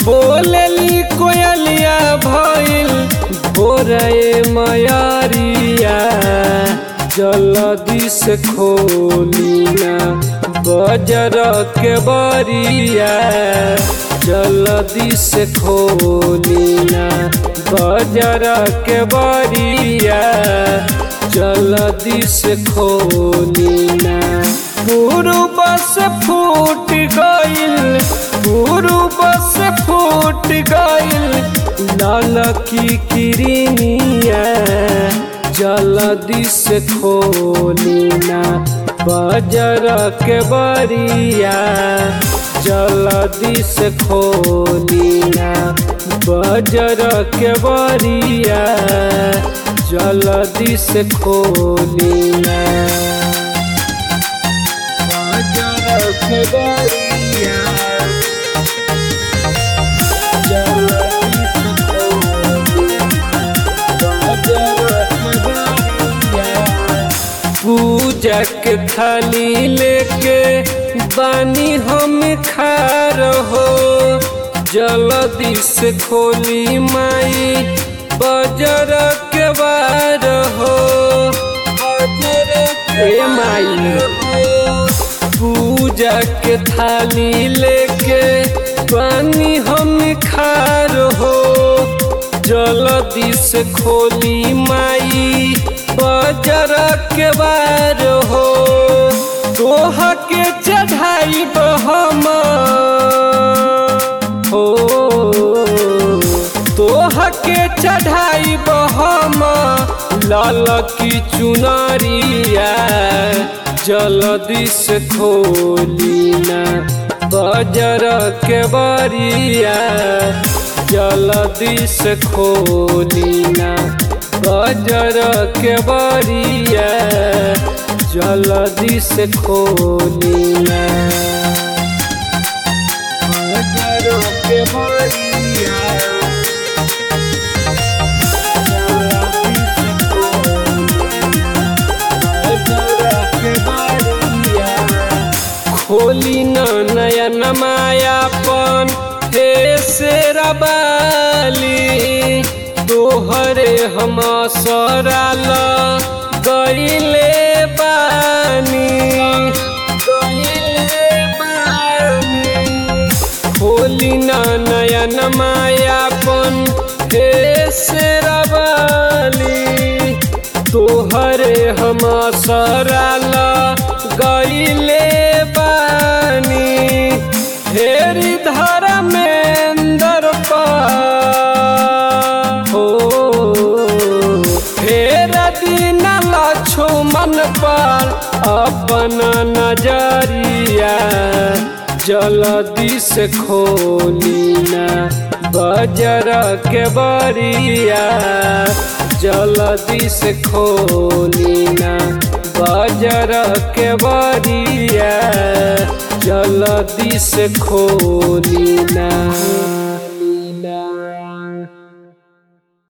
बोलेली कोयलिया भइल भोरे मयरिया जल्दी से खोली ना बजर के बरिया जल्दी से खोली ना बजर के बरिया जल्दी से खोली ना गुरु बस फूट गइल गुरु बस फूट गइल लाल की किरनिया जल्दी से खोली ना बजर के बरिया जल्दी से खोली ना बजर के बरिया जल्दी से खोली ना बजर के बरिया जल्दी से खोली पूजा के थाली लेके बानी हम खार हो जल्दी से खोली माई बजर के बार हो ए माई पूजा के थाली लेके बानी हम खार हो जल्दी से खोली माई बजर के बार हो तोह के चढ़ाई हम हो तोह के चढ़ाई हम लाल की चुनरिया जल्दी से खोली ना बजर के बरिया जल्दी से खोली ना बजर के बरिया जल्दी से खोली ना बजर के बरिया खोली न नयन मायापन हे से रबाली तोहरे हम सराल गईले बानी गईले बानी खोली न नयन मायापन हे से रबाली तोहरे हम सराल गईले बानी हेरी धर्मेंद्र हो फेर दिन लक्ष्मण पर अपन नजरिया जल्दी से खोली ना बजर के बरिया जल्दी से खोली ना बजर के बरिया जल्दी से खोली ना